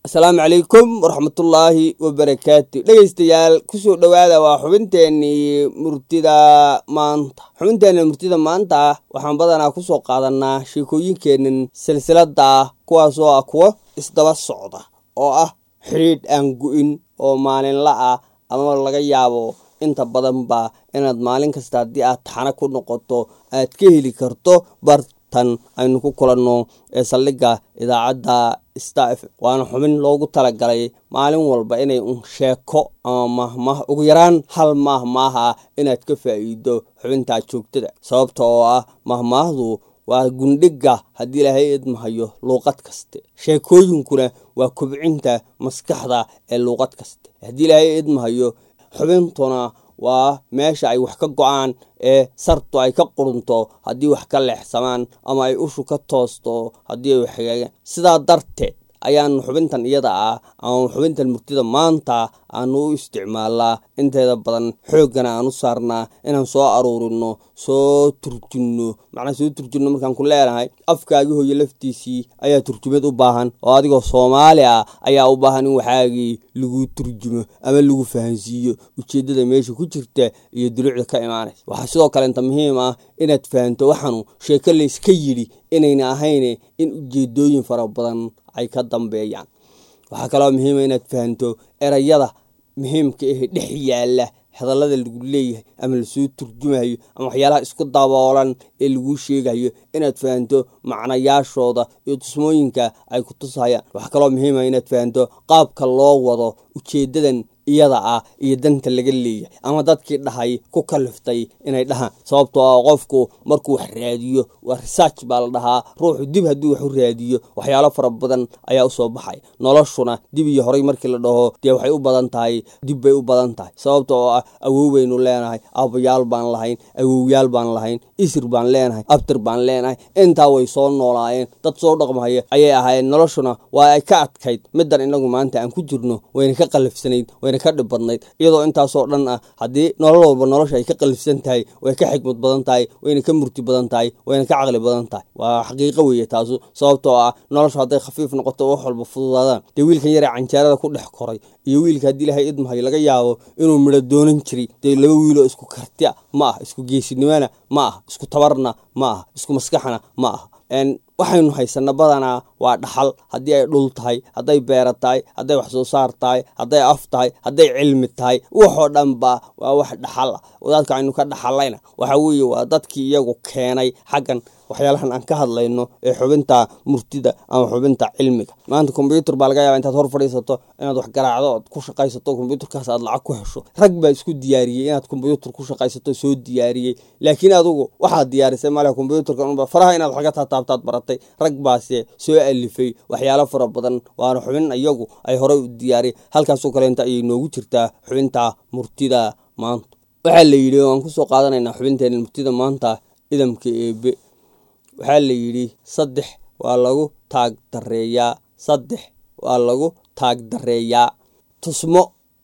asalaamu calaykum waraxmatullaahi wabarakaatu dhegeystayaal kusoo dhowaada waa xubinteenii murtida maanta xubinteenna murtida maanta waxaan badanaa kusoo qaadanaa sheekooyinkeenan silsilada ah kuwaasoo ah kuwo isdaba socda oo ah xidhiidh aan gu-in oo maalinla ah ama laga yaabo inta badanba inaad maalin kasta haddii aad taxano ku noqoto aad ka heli karto bartan aynu ku kulanno ee saldhigga idaacadda staf waana xubin loogu talagalay maalin walba inay un sheeko ama mahmah ugu yaraan hal mahmaaha inaad ka faa'iido xubintaa joogtada sababta oo ah mahmaahdu waa gundhiga haddii ilaahay idmahayo luuqad kaste sheekooyinkuna waa kobcinta maskaxda ee luuqad kaste haddii ilaahay idmahayo xubintuna waa meesha ay wax ka go-aan ee sartu ay ka qurunto haddii wax ka leexsamaan ama ay ushu ka toosto haddii ay wax hagaagaan sidaa darteed ayaanu xubintan iyada ah ama xubintan murtida maanta aanu u isticmaalnaa inteeda badan xooggana aan u saarnaa inaan soo aruurino soo turjinno macnaa soo turjinno markaan ku leenahay afkaagii hooyo laftiisii ayaa turjumad u baahan oo adigoo soomaali ah ayaa u baahan in waxaagii lagu turjumo ama lagu fahansiiyo ujeeddada meesha ku jirta iyo duluucda ka imaanaysa waxaa sidoo kale inta muhiim ah inaad fahanto waxaanu sheeko layska yidhi inayna ahayn in ujeedooyin fara badan ay ka dambeeyaan waxaa kaloo muhiima inaad fahanto erayada muhiimka ahe dhex yaala hadallada lagu leeyahay ama lasoo turjumayo ama waxyaalaha isku daboolan ee laguu sheegayo inaad fahanto macnayaashooda iyo tusmooyinka ay ku tusayaan waxaa kaloo muhiima inaad fahanto qaabka loo wado ujeeddadan iyada ah iyo danta laga leeyahay ama dadkii dhahay ku kaliftay inay dhahaan sababtoo ah qofku markuu wax raadiyo waa research baa la dhahaa ruuxu dib hadduu wax u raadiyo waxyaalo fara badan ayaa usoo baxay noloshuna dib iyo horay markii la dhaho dee waxay u badan tahay dib bay u badan tahay sababta oo ah awow baynu leenahay aabbayaal baan lahayn awowyaal baan lahayn isir baan leenahay abtir baan leenahay intaa way soo noolaayeen dad soo dhaqmahaya ayay ahaayeen noloshuna waa ay ka adkayd middan inagu maanta aan ku jirno wayna ka qalafsanayd ka dhib badnayd iyadoo intaasoo dhan ah haddii nolol walba nolosha ay ka qalifsan tahay way ka xikmad badan tahay wayna ka murti badan tahay wayna ka caqli badan tahay waa xaqiiqo weeye taasu sababtoo ah nolosha hadday khafiif noqoto wax walba fududaadaan dee wiilkan yaree canjaarada ku dhex koray iyo wiilka haddii ilaahay idmahayo laga yaabo inuu midho doonan jiray dee laba wiiloo isku kartia ma ah isku geesinimona ma ah isku tabarna ma ah isku maskaxna ma ah waxaynu haysana badanaa waa dhaxal haddii ay dhul tahay hadday beera tahay hadday wax soo saar tahay hadday af tahay hadday cilmi tahay waxoo dhanba waa wax dhaxal ah wadaadka aynu ka dhaxalayna waxa weeye waa dadkii iyagu keenay xaggan waxyaalahan aan ka hadlayno ee xubinta murtida ama xubinta cilmiga maanta kombyuutar baa laga yaaba intaad hor fadhiisato inaad wax garaacdo ood ku shaqaysato kombyuutarkaas aad lacag ku hesho rag baa isku diyaariyey inaad kombyuutar ku shaqaysato soo diyaariyey laakiin adugu waxaad diyaarisay male kombyuutarkan unba faraha inaad waxga taataabtaad baratay rag baase soo alifay waxyaalo fara badan waana xubin iyagu ay horey u diyaariyay halkaasoo kaleenta ayay noogu jirtaa xubinta murtida maanta waxaa la yidhi waan kusoo qaadanaynaa xubinteena murtida maanta idamka eebe waxaa la yidhi saddex waa lagu taag dareeyaa saddex waa lagu taag dareeyaa tusmo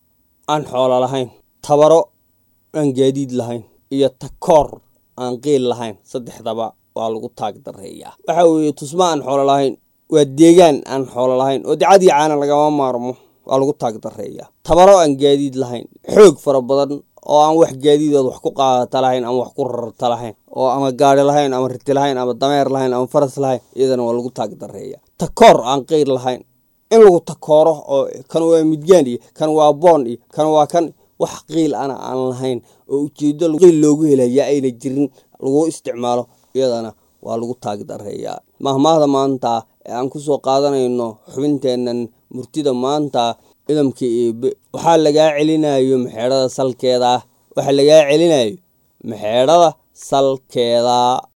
aan xoolo lahayn tabaro aan gaadiid lahayn iyo takoor aan qiil lahayn saddexdaba waa lagu taag dareeyaa waxa weeye tusmo aan xoolo lahayn waa deegaan aan xoolo lahayn oo dacadii caana lagama maarmo waa lagu taag dareeyaa tabaro aan gaadiid lahayn xoog fara badan oo aan wax gaadiidood wax ku qaadata lahayn ama wax ku rarta lahayn oo ama gaari lahayn ama riti lahayn ama dameer lahayn ama faras lahayn iyadana waa lagu taag dareeya takoor aan qeyr lahayn in lagu takooro oo kan waa midgaan iyo kan waa boon iyo kan waa kan wax qiil ana aan lahayn oo ujeedo qiil loogu helaya ayna jirin lagu isticmaalo iyadana waa lagu taag dareeyaa mahmaahda maanta ee aan kusoo qaadanayno xubinteennan murtida maanta idamka eebe waxaa lagaa celinayo maxeedhada salkeeda waxaa lagaa celinayo maxeedhada salkeeda